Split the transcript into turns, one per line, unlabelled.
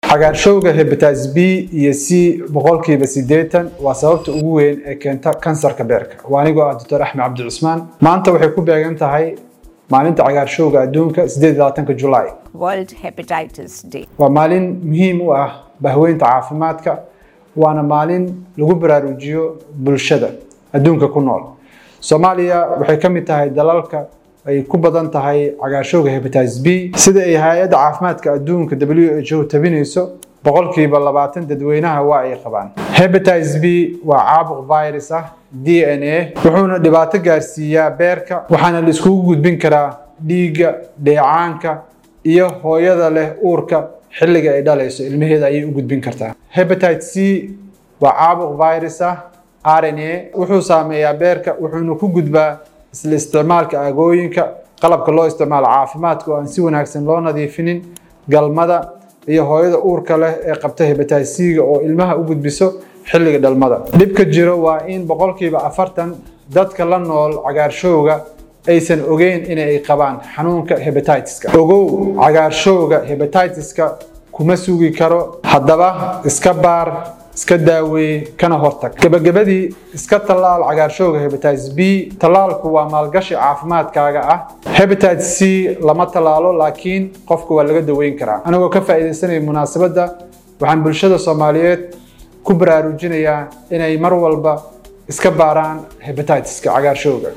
cagaarshowga hepatitis b iyo c boqolkiiba siddeetan waa sababta ugu weyn ee keenta kansarka beerka waa anigoo ah doctor axmed cabdi cusmaan maanta waxay ku beegan tahay maalinta cagaarshowga adduunka 8 julaay
World Hepatitis Day.
waa maalin muhiim u ah bahweynta caafimaadka waana maalin lagu baraarujiyo bulshada adduunka ku nool soomaaliya waxay ka mid tahay dalalka ay ku badan tahay cagaarshowga hepatitis b sida ay hay-adda caafimaadka adduunka who tabinayso boqolkiiba labaatan dadweynaha waa ay qabaan hepatitis b waa caabuq virus ah d n a wuxuuna dhibaato gaarsiiyaa beerka waxaana la iskugu gudbin karaa dhiigga dheecaanka iyo hooyada leh uurka xilliga ay dhalayso ilmaheeda ayay u gudbin kartaa hepatitis c waa caabuq virus ah r n a wuxuu saameeyaa beerka wuxuuna ku gudbaa isla isticmaalka aagooyinka qalabka loo isticmaalo caafimaadka oo aan si wanaagsan loo nadiifinin galmada iyo hooyada uurka leh ee qabta hepatitis c-ga oo ilmaha u gudbiso xilliga dhalmada dhibka jiro waa in boqolkiiba afartan dadka la nool cagaarshowga aysan ogeyn inay qabaan xanuunka hepatitiska ogow cagaarshowga hepatitiska kuma sugi karo haddaba iska baar iska daaweeye kana hortag gebagabadii iska tallaal cagaarshowga hepatitis b tallaalku waa maalgashi caafimaadkaaga ah hepatitis c lama tallaalo laakiin qofka waa laga daweyn karaa anigoo ka faa'iidaysanaya munaasabadda waxaan bulshada soomaaliyeed ku baraarujinayaa inay mar walba iska baaraan hepatitiska cagaarshowga